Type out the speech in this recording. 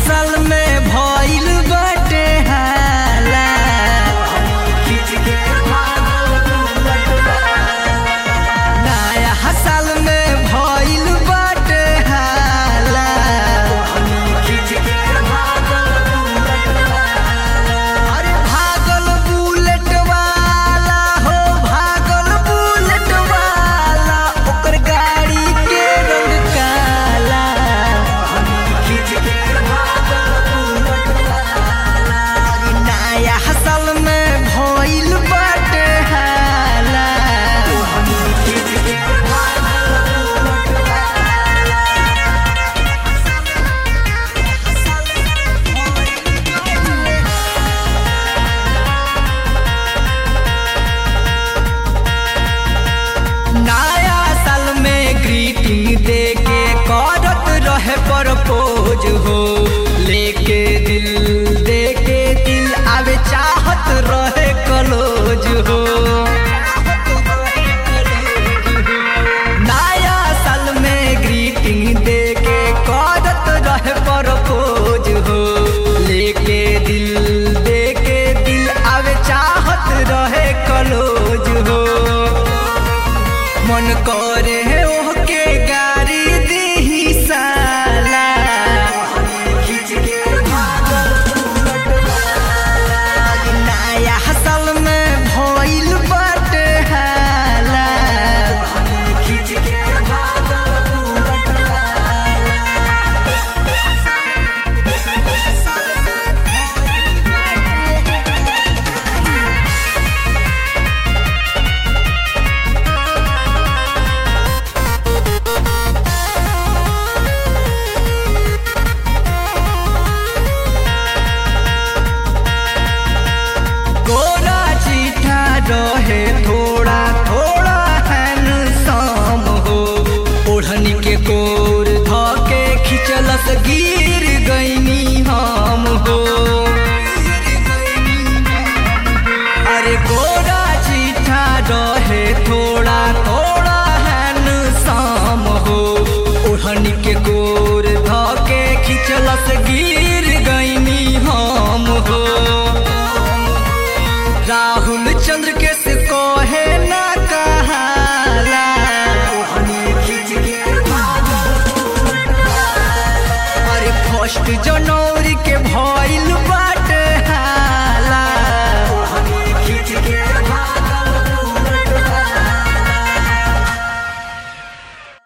साल में भइल बाटे हाला नया साल में भइल बाटे हाला अरे भागल बुलेट वाला हो भागल बुलेट वाला ओकर गाड़ी के रंग काला अरे नया साल में भइल बाटे हाला नया साल में ग्रीटिंग दे के करत रहे प्रपोज हो लेके दिल दे के दिल आवे चाहत रहे कलोज हो नया साल में ग्रीटिंग दे के करत रहे प्रपोज हो लेके दिल दे के दिल आवे चाहत रहे कलोज हो मन करे ओहके गाड़ी दीही साला नया साल में भइल बाटे हाला गोरा चिठा रहे थोड़ा थोड़ा हैंडसम हो ओढ़नी के कोर धके खिचलस गिर गईनी हम हो अरे गोरा चिठा रहे थोड़ा थोड़ा हैंडसम हो ओढ़नी के कोर धके खिचलस गिर गईनी हम हो राहुल चंद्र के से कहे ना कहाला अरे फर्स्ट जनवरी के भइल